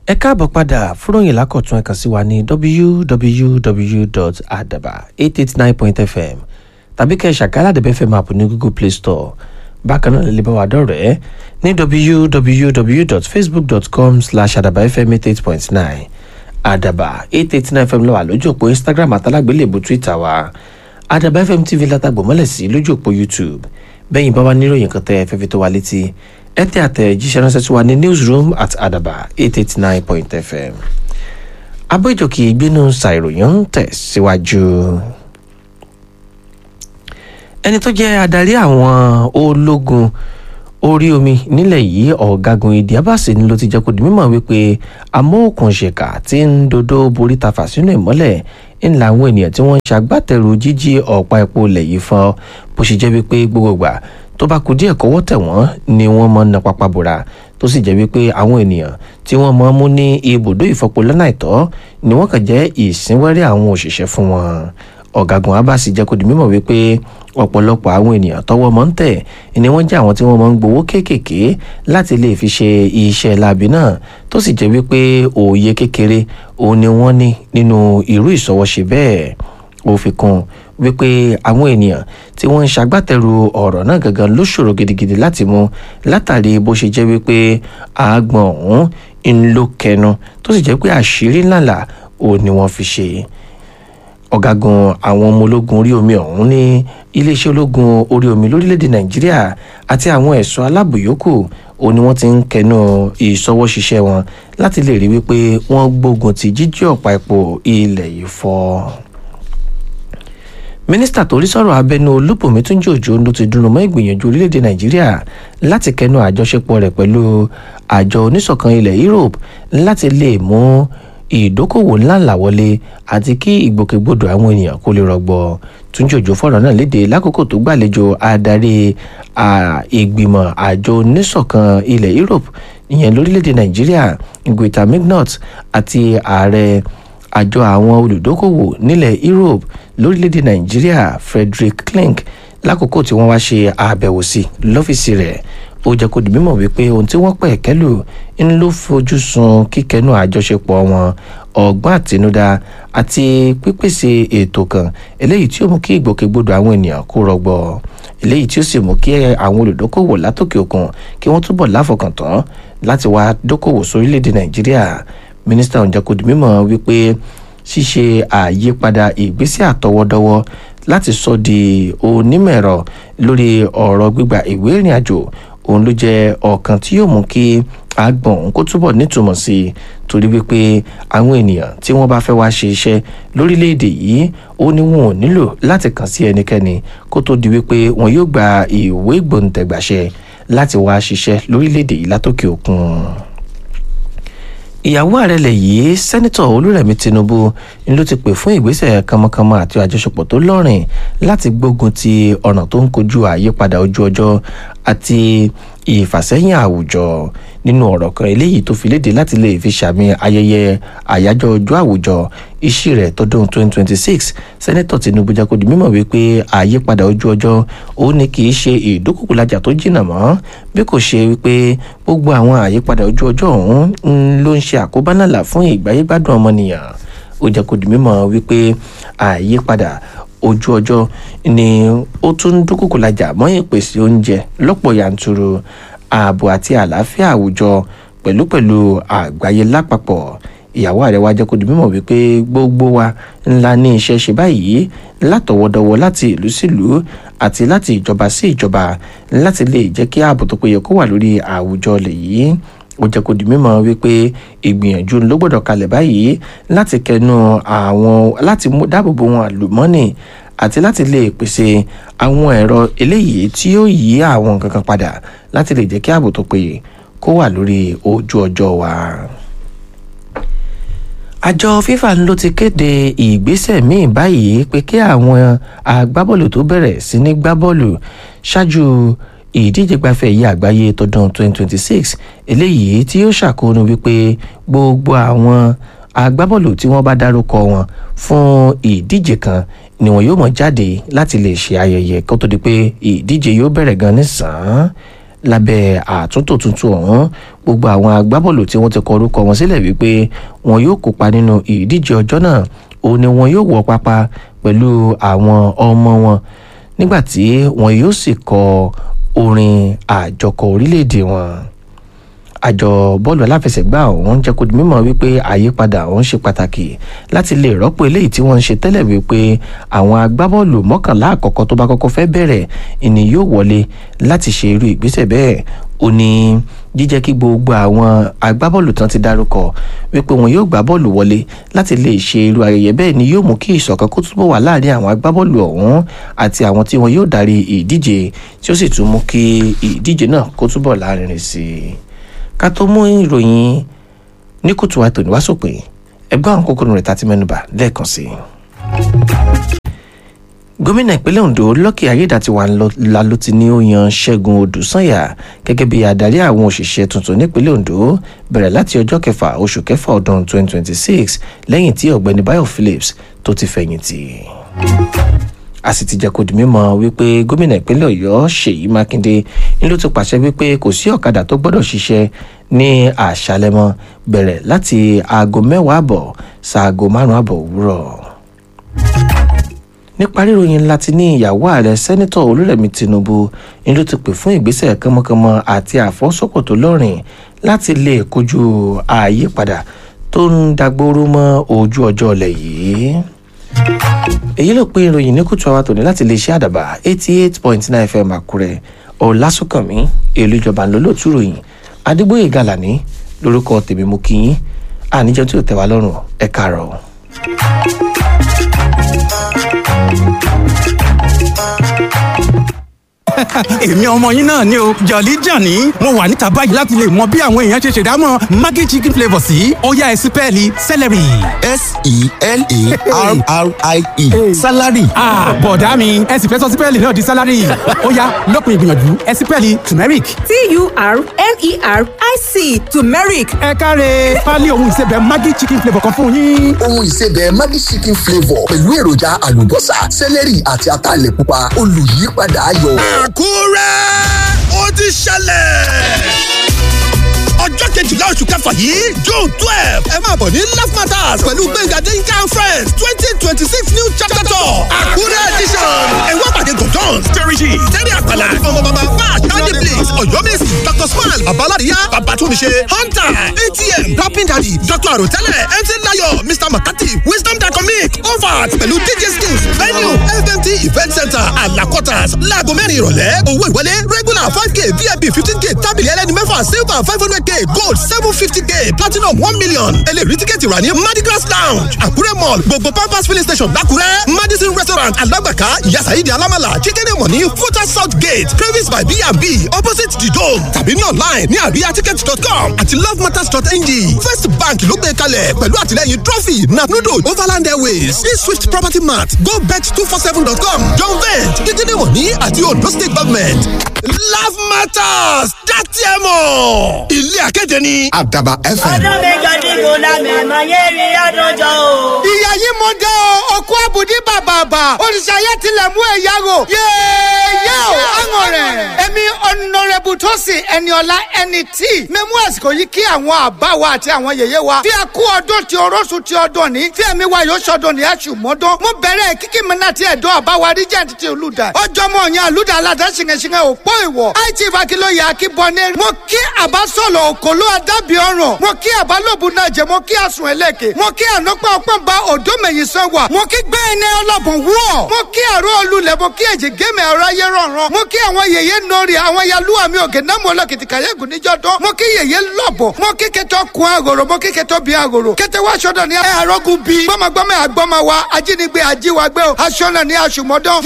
ẹ káàbọ̀ padà fúròyìn lákọ̀tún ẹ kàn sí wa ní www.adaba889.fm tàbí kẹ́ ẹ ṣàkálà dẹ̀bẹ̀ fm app ní google play store bákan náà lè bá wa dọ̀rẹ́ ní www.facebook.com slash adabafm88.9 adaba 889 fm lọ́wọ́ lójú òpó instagram àtàlágbélébù twitter wa adaba fm tv látàgbò mọ́lẹ̀ sí lójú òpó youtube bẹ́yìn bá wa níròyìn kan tẹ́ ẹ fẹ́ fi tó wa létí ẹ tẹ àtẹ̀jíṣẹ́ ránṣẹ́ sí wa ní newsroom at adaba 889.fm abójòkè ìgbénu ṣàìròyìn ń tẹ̀síwájú. ẹni tó jẹ́ adarí àwọn ológun orí omi nílẹ̀ yìí ọ̀gágun ìdí abáṣe ni ló ti jẹ́ kó di mímọ̀ wípé amóòkùnṣèkà tí ń dodo borí tafa sínú ìmọ́lẹ̀ ń la àwọn ènìyàn tí wọ́n ń ṣagbátẹrù jíjí ọ̀pá epo ilẹ̀ yìí fọ́ bó ṣe jẹ́ wípé gbogbo gbà tó bá kú díẹ̀ kọ́wọ́ tẹ̀ wọ́n ni wọ́n mọ̀ na pápá bora tó sì jẹ́ wípé àwọn ènìyàn tí wọ́n mọ̀ mú ní ibùdó ìfọpo lọ́nà àìtọ́ ni wọ́n kàn jẹ́ ìsínwẹ́rẹ́ àwọn òṣìṣẹ́ fún wọn ọ̀gágun abasi jẹ́ kó di mímọ̀ wípé ọ̀pọ̀lọpọ̀ àwọn ènìyàn tọwọ́ mọ́ ń tẹ̀ ni wọ́n jẹ́ àwọn tí wọ́n mọ̀ ń gbowó kéékèèké láti lè fi ṣe iṣẹ́ láabi náà tó sì jẹ́ wípé òye kékeré òun ni wọ́n ní nínú irú ìṣọwọ́ṣe bẹ́ẹ̀ ó fi kún wípé àwọn ènìyàn tí wọ́n ń ṣagbátẹrù ọ̀rọ̀ náà gangan ló ṣòro gidigidi láti mú látàrí bó ṣe jẹ́ wípé àágbọ̀n ọ̀hún ń ló kẹnu tó sì jẹ́ pé àṣírí ńláńlá òun ni wọ́n fi ṣe ọ̀gágun àwọn ọmọ ológun orí omi ọ̀hún ní iléeṣẹ́ ológun orí omi lórílẹ̀‐èdè nàìjíríà àti àwọn ẹ̀ṣọ́ aláàbò yòókù òun ni wọ́n ti ń kẹnu ìṣọwọ́ṣiṣẹ́ wọn láti lè rí wípé wọ́n gbógun ti jíjí ọ̀pá epo ilẹ̀ yìí fọ́ mínísítà tó rí sọ̀rọ̀ abẹnú olúbùnmi túnjí òjò ló ti dúró mọ́ ìgbìyànjú orílẹ̀-èdè nàìjíríà láti kẹnu àjọṣepọ̀ rẹ̀ pẹ̀lú àjọ oníṣọ̀kan ilẹ̀ europe láti lè mú ìdókòwò ńláńlá wọlé àti kí ìgbòkègbodò àwọn ènìyàn kó lè rọgbọ túnjí òjò fọ̀rọ̀ náà léde lákòókò tó gbàlejò adarí ìgbìmọ̀ àjọ oníṣọ̀kan ilẹ̀ europe ìyẹn lórílẹ̀-èdè nàìjíríà ngweta mignot àti ààrẹ àjọ àwọn olùdókòwò nílẹ̀ europe lórílẹ̀‐èdè nàìjíríà frederick klink lákòókò tí wọ́n wá ṣe àbẹ̀wò sí lọ́fíìsì rẹ̀ ó jẹ́ kó di mímọ̀ wípé ohun tí wọ́n pẹ̀ kẹ́lù ń ló fojú sun kíkẹ́nu àjọṣepọ̀ wọn ọgbọ́n àtinúdá àti pípèsè ètò kan eléyìí tí ó mú kí ìgbòkègbodò àwọn ènìyàn kó rọgbọ eléyìí tí ó sì mú kí àwọn olùdókòwò látòkè òkun kí wọ́n túbọ̀ láfọkàntán láti wá dókòwò sórílẹ̀‐èdè nàìjíríà mínísítà ọ̀njà kò di mímọ̀ wípé ṣíṣe àyípadà ìgbésẹ̀ àtọwọ́dọ́wọ́ láti sọ di onímọ̀-ẹ̀rọ lórí ọ̀rọ̀ gbígba ìwé ìrìn àjò òun ló jẹ́ ọ̀kan tí yóò mú kí agbọ̀n òun kó túbọ̀ nítumọ̀ sí i torí wípé àwọn ènìyàn tí wọ́n bá fẹ́ wá ṣe iṣẹ́ lórílẹ̀‐èdè yìí ó ní wọn ò nílò láti kàn sí ẹnikẹ́ni kó tó di wípé wọn yóò gba ìwé gbòǹtẹ̀gbàṣẹ láti wá ṣiṣẹ́ lórílẹ̀‐èdè yìí látòkè òkun ìyàwó ààrẹ lẹ̀ yìí sẹ́nitọ̀ olúrẹ̀mí tinubu ni ló ti pè fún ìgbésẹ̀ kánmọ́kánmọ́ àti àjọṣepọ̀ tó lọ́rìn láti gbógun ti ọ̀nà tó ń kojú àyípadà ojú ọjọ́ àti ìfàsẹ́yìn àwùjọ nínú ọ̀rọ̀ kan eléyìí tó fi léde láti lè fi sàmì ayẹyẹ àyájọ́ ọjọ́ àwùjọ iṣẹ́ rẹ̀ tọdún 2026 sẹ́nẹ́tọ̀ tinubu jẹ́ kó di mímọ̀ wípé àyípadà ojú ọjọ́ ó ní kì í ṣe ìdókòkòlájà tó jìnnà mọ́ bí kò ṣe wípé gbogbo àwọn àyípadà ojú ọjọ́ ọ̀hún ló ń ṣe àkóbá nàlà fún ìgbáyégbádùn ọmọnìyàn ó jẹ́ kó di mímọ̀ wípé àyípadà ojú ọjọ́ ni ó tún ń dúkòkòlájà mọ́ ìpèsè oúnjẹ lọ́pọ̀ yanturu ààbò àti àlàáfíà àwùjọ pẹ̀lúpẹ̀lú àgbáyé lápapọ̀ ìyàwó ààrẹ wa jẹ́ kó di mímọ̀ wípé gbogbo wa ńlá ní iṣẹ́ ṣe báyìí látọwọ́dọwọ́ láti ìlú sílùú àti láti ìjọba sí ìjọba láti lè jẹ́ kí ààbò tó péye kó wà lórí àwùjọ lè yìí ó jẹ́ kó di mímọ̀ wípé ìgbìyànjú ló gbọ́dọ̀ kalẹ̀ báyìí láti kẹnu àwọn láti dáàbòbò wọn àlùmọ́nì àti láti lè pèsè àwọn ẹ̀rọ eléyìí tí yóò yí àwọn nǹkan kan padà láti lè jẹ́ kí ààbò tó péye kó wà lórí ojú ọjọ́ wa àjọ fifa ló ti kéde ìgbésẹ̀ míì báyìí pé kí àwọn agbábọ́ọ̀lù tó bẹ̀rẹ̀ sí ní gbá bọ́ọ̀lù ṣáájú ìdíje gbafẹ́ yìí àgbáyé tọdún 2026 eléyìí tí yóò ṣàkóónú wípé gbogbo àwọn agbábọ́ọ̀lù tí wọ́n bá dárúkọ wọn fún ìdíje kan ni wọn yóò mọ̀ jáde láti lè ṣe ayẹyẹ kó tó di pé ìdíje yóò bẹ̀rẹ̀ gan nísàn-án lábẹ́ àtúntò tuntun ọ̀hún gbogbo àwọn agbábọ́ọ̀lù tí wọ́n ti kọ orúkọ wọn sílẹ̀ wípé wọn yóò kópa nínú ìdíje ọjọ́ náà òun ni wọn yóò wọ pápá pẹ̀lú àwọn ọmọ wọn nígbà tí wọn yóò sì kọ orin àjọkọ orílẹ̀-èdè wọn àjọ bọ́ọ̀lù aláfẹsẹ̀gbá ọ̀hún jẹ́ kó di mímọ̀ wípé àyípadà ọ̀hún ṣe pàtàkì láti lè rọ́pò eléyìí tí wọ́n ń ṣe tẹ́lẹ̀ wípé àwọn agbábọ́ọ̀lù mọ́kànlá àkọ́kọ́ tó bá kọ́kọ́ fẹ́ bẹ̀rẹ̀ ìní yóò wọlé láti ṣe irú ìgbésẹ̀ bẹ́ẹ̀ ó ní jíjẹ́ kí gbogbo àwọn agbábọ́ọ̀lù tán ti dárúkọ wípé wọn yóò gbá bọ́ọ̀lù wọlé láti lè ṣe irú ayẹyẹ bẹ́ẹ̀ ni yóò mú kí ìṣọ̀kan kó túbọ̀ wà láàrin àwọn agbábọ́ọ̀lù ọ̀hún àti àwọn tí wọn yóò darí ìdíje tí ó sì tún mú kí ìdíje náà kó túbọ̀ láàrin sí i ká tó mú ìròyìn ní kùtù wa tòní wá sópin ẹgbẹ́ àwọn kókó rẹ̀ tá ti mẹ́nubà lẹ́ẹ̀kan sí i. gómìnà ìpínlẹ̀ ondo lọ́kì ayédàtiwà ńlá ló ti ní ó yan ṣẹ́gun odùsànyà gẹ́gẹ́ bí adarí àwọn òṣìṣẹ́ tuntun nípínlẹ̀ ondo bẹ̀rẹ̀ láti ọjọ́ kẹfà oṣù kẹfà ọdún 2026 lẹ́yìn tí ọ̀gbẹ́ni bayo phillips tó ti fẹ̀yìntì a sì ti jẹ́ kó di mímọ̀ wípé gómìnà ìpínlẹ̀ ọ̀yọ́ ṣèyí mákindé ni ló ti pàṣẹ wípé kò sí ọ̀kadà tó gbọ́dọ̀ ṣiṣẹ́ ní àṣálẹ́ mọ́ bẹ̀rẹ̀ láti aago mẹ́wàá àbọ̀ ṣaago márùn-ún àbọ̀ òwúrọ̀ nípa ríròyìn ńlá ti ní ìyàwó ààrẹ sẹ́nitọ̀ olúrẹ̀mí tinubu ni ló ti pè fún ìgbésẹ̀ kánmọ́kánmọ́ àti àfọ́sọ́pọ̀ tó lọ́rìn láti lè kojú àyípadà tó ń dagbóró mọ́ ojú ọjọ́ ọ̀lẹ̀ yìí èyí ló pé ìròyìn ní kùtù àwa tòní láti lè ṣe àdàbà eighty eight point nine fm àkúrẹ́ ọ̀làsùnkànmí èlú ìjọba ńlọ́lọ́tù ròyìn adégbòye gàlàní lórúkọ tèmi mú kí yín àníjọ tí ò tẹ́ wa lọ́rùn ẹ̀ kàárọ̀. èmi ọmọ yín náà ni o jọ̀lí jàní mo wà níta báyìí láti lè mọ bí àwọn èèyàn ṣe ṣèdámọ̀ maggi chicken flavour sí ọ̀yá ẹ̀sìn pẹ́ẹ́lí celery. s-e-l-a-r-r-i-e salary. bọ̀dá mi ẹ̀sìn fẹ́ sọ sí pẹ́ẹ́lí náà di salary ọ̀yá lọ́kùn ìgbìyànjú ẹ̀sìn pẹ́ẹ́lí turmeric. t-u-r-m-e-r-i-c turmeric ẹ káre pálí ohun ìsebẹ̀ maggi chicken flavour kan fún yín. ohun ìsebẹ̀ maggi chicken flavour pẹ̀lú èròjà àlùbọ́sà sẹ́lẹ̀rì àti ataalẹ̀ pupa olùyípadà ayọ̀. àkúrẹ́ ó ti ṣẹlẹ̀ ọjọ́ kejìlá oṣù kẹfà yìí june twelve ẹ máa bọ̀ ní love matters pẹ̀lú gbẹ̀ngà denka and friends twenty twenty six new chapter tour àkúrẹ́ edition ẹ̀wọ́n pàdé gòdons terry terry àpàlà ọmọ bàbá mark andy blaze ọ̀yọ́mẹ̀sì dr smile babaládìyá babatunmise hunter atm rapping daddy dr arotẹlẹ mc layo mr makati wisdom dacomic overt pẹ̀lú dj skills venue fmt event center alakotas láago mẹ́rin ìrọ̀lẹ́ owó ìwọlé regular five k vip fifteen k tábìlì ẹlẹ́ni mẹ́fà silver five hundred k gold seven fifty k platinum one million eléyìí tíkẹ́ẹ̀tì rà ní mardigras lounge àkúrẹ́ mall gbogbo pampers filling station lákúrẹ́ madison restaurant alágbàká yasaidi alamala chicken money futa south gate cravings by b&b opposite the dome tàbí ní online ní àríyáticket.com àti lovematters.ng first bank ló gbé kalẹ̀ pẹ̀lú àtìlẹ́yìn trophy napnudo overland airways e swift property mart gobet two four seven dot com john vent chicken money àti ondo state government love matters dátì ẹ̀ mọ̀ ilé akéde ní. àdàbà fm. ọdún méjọ dìbò lámẹ̀mọ́ yé rí ọdúnjọ́ o. ìyá yìí mo dé o òkú àbùdí bàbàbà òrìṣàyẹ tilẹ̀ mú ẹ̀yà rò yéèyé o àwọn rẹ̀ èmi ọ̀nàrẹ́bù tó sì ẹni ọ̀la ẹni tí mímú àsìkò yìí kí àwọn àbá wa àti àwọn yèyé wa fi àkú ọdún tí orósù tí ọdún ní fi ẹ̀mí wa yóò ṣọdún ní aṣù mọ́dún mo bẹ̀rẹ̀ kíkí mi náà ti ẹ̀dọ́ àbá wa rí jẹ́ ti olùdà ọjọ́ mọ̀ ọ̀yàn àlùdà aládá ṣìngẹ̀ṣìngẹ̀ òpó ìwọ̀ àìtí ìfàkìlóye akíbọnẹ́ mo kí àbá sọ̀lọ̀ òkòló adábì ọ̀ràn mo kí àbá lóbu náà jẹ mo kí àsùn ẹlẹ́kẹ̀ mo kí ànọ́pẹ́ ọpọ́n ba òdó mẹ̀yìn sàn wà mo kí gbẹ́ ẹni ọlọ́bùn wúọ̀ mo kí àrò olùlẹ̀ mo kí èjì gémẹ̀ ọ̀rọ̀ ayé rọ̀ràn mo kí àwọn yèyé nori àwọn yaluwa mi òkè náà mo lọ kìtìkà yẹ́gùn níjọ́ dán mo kí yèyé lọ́bọ̀ mo kí kẹtọ́ kun àgòrò mo kí kẹtọ́ bí àgòrò kẹtẹ wá aṣọ ní ẹ àrọ́gùn bí gbọ́mọgbọ́mọ àgbọ́mọ wa ajínigbé ajíwagbé o aṣọ náà ní aṣùmọ́dán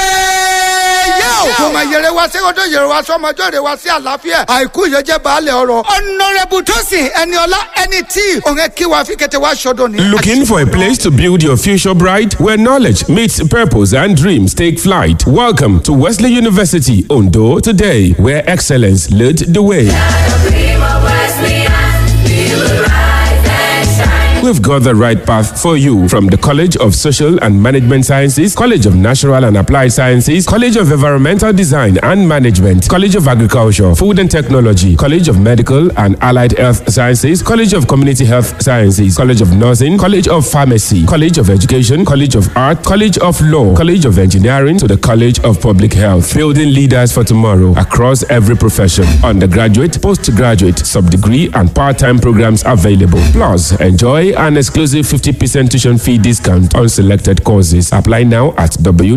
yéèyé o mo máa yẹrẹ wá sí ọdún yẹrẹ wá sọmọjọ́ rẹ wá sí àlàáfíà àìkú ìyọjẹ baálẹ̀ ọ̀rọ̀ ọ̀nàrẹ́bù tó sìn ẹni ọlá ẹni tí òun ẹ kí wa fi kẹtẹ wá aṣọ ní. Looking for a place to build your future bright where knowledge meets purpose and dreams take flight? Welcome to Wesley University Ondo today, where excellence led the way. we've got the right path for you from the College of Social and Management Sciences, College of Natural and Applied Sciences, College of Environmental Design and Management, College of Agriculture, Food and Technology, College of Medical and Allied Health Sciences, College of Community Health Sciences, College of Nursing, College of Pharmacy, College of Education, College of Art, College of Law, College of Engineering to the College of Public Health. Building leaders for tomorrow across every profession. Undergraduate, postgraduate, sub-degree and part-time programs available. Plus, enjoy an exclusive 50% tuition fee discount on selected courses. Apply now at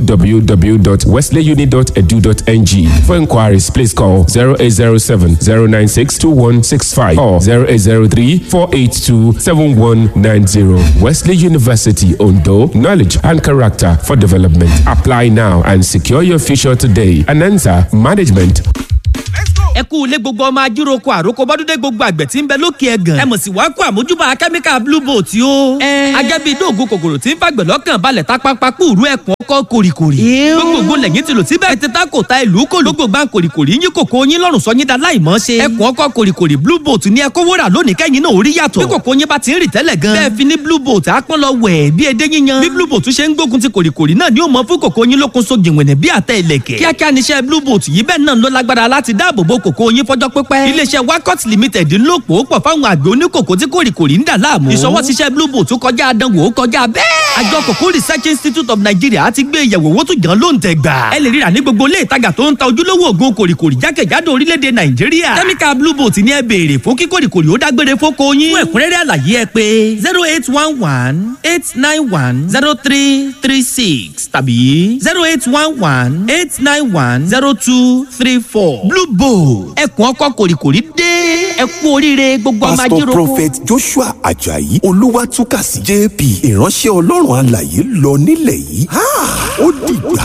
www.wesleyuni.edu.ng. For inquiries, please call 0807 096 2165 or 0803 482 7190. Wesley University, Ondo, knowledge and character for development. Apply now and secure your future today. Anansa Management. ẹ kú ilé gbogbo ọmọ ajíroko àròkọ bọ́dúndé gbogbo àgbẹ̀ tí ń bẹ lókè ẹ̀gàn. ẹ mọ̀ sí wàá kó àmójúbà kẹ́míkà blue boat yó. agẹ́bí dóògùn kòkòrò tí ń fàgbẹ̀ lọ́kàn balẹ̀ tápápá kúrú ẹ̀kún ọkọ̀ kòrìkòrì. gbogbo lẹ́yìn ti lò síbẹ̀. ẹ ti ta kò ta ìlú kò ló gbogbo kòrìkòrì yín kòkó yín lọ́rùn sọ yín da láìmọ́ ṣe. ẹ̀kún ọkọ̀ kòrìkòrì blue boat ni ẹ kó wúrà lónìí kẹ́yìn náà orí yàtọ̀. bí kòkó yín bá ti ń rì tẹ́lẹ̀ gan. bẹ́ẹ̀ fi ní blue boat àpọ́n lọ wẹ̀ bí edé yíyan. bí blue boat ṣe ń gbógun ti kòrìkòrì náà ni ó mọ fún kòkó yín lókun so jìnwìnì bí àtẹ ìlẹ̀kẹ̀. kíákíá níṣẹ́ blue boat yìí bẹ́ẹ̀ náà ló lágbára láti dáàbò bo kòkó yín fọjọ́ pípẹ́. iléeṣẹ́ wakot limited ń lò pò pọ̀ fáwọn àgbẹ̀ oníkòkó tí kòrìkòrì ń dà láàmú. ìṣọwọ́síṣẹ́ blue boat kọjá àdánwò ó kọjá bẹ́ẹ̀. àjọ kòkó research institute of nigeria ti gbé ìyẹ̀wò owó tó jàn ló ń tẹ̀ gbà. ẹ lè ríra ní gbogbo ilé ìtajà tó ń ta ojúlówó ògùn kòrìkòrì jákèjádò orílẹ̀-èdè nàìjíríà. kẹ́míkà blue boat ni ẹ béèrè fún kí kòrìkòrì ó dágbére fóko yín. fún ẹ̀kúnrẹ́rẹ́ àlàyé ẹ pé zero eight one one eight nine one zero three three six tàbí zero eight one one eight nine one zero two three four. blue boat ẹkùn ọkọ kòrìkòrì dé ẹ kú oríire gbogbo ọmọ pastor ajíròkọ. prophet joshua ajayi olúwatúkàsí jp ìránṣẹ́ ọlọ́run alàyè lọ nílẹ̀ yìí Ha! ó dìgbà.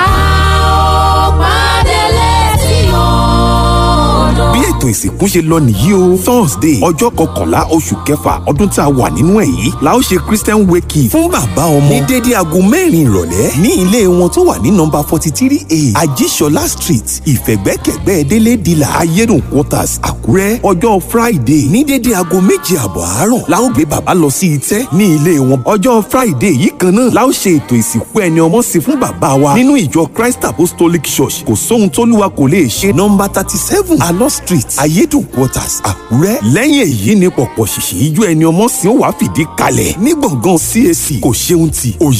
bí ètò ìsìnkú ṣe lọ nìyí o thursday ọjọ́ kọkànlá oṣù kẹfà ọdún tá a wà nínú ẹ̀ yìí la ó ṣe christian wake fún bàbá ọmọ ní dédé aago mẹ́rin ìrọ̀lẹ́ ní ilé wọn tó wà ní nọmba forty three a ajíṣọlá street ìfẹ̀gbẹ́kẹ̀gbẹ́ délé dìlà ayédùn quarters àkúrẹ́ ọjọ́ friday ní dédé aago méje àbọ̀ àárọ̀ la ó gbé bàbá lọ sí itẹ́ ní ilé wọn ọjọ́ friday yìí kan náà la ó ṣe ètò ìsìnkú ẹni ọmọ sí fún bàbá wa nínú ìjọ christ apostolic church kò sóhun tóluwa kò lè ṣe nọmba thirty seven alọ street ayédùn quarters àkúrẹ́ lẹ́yìn èyí ni pọ̀pọ̀ ṣìṣì ijó ẹni ọmọ sí ó wàá fìdí kalẹ̀ ní gbọ̀ngàn cac kò ṣeun ti òye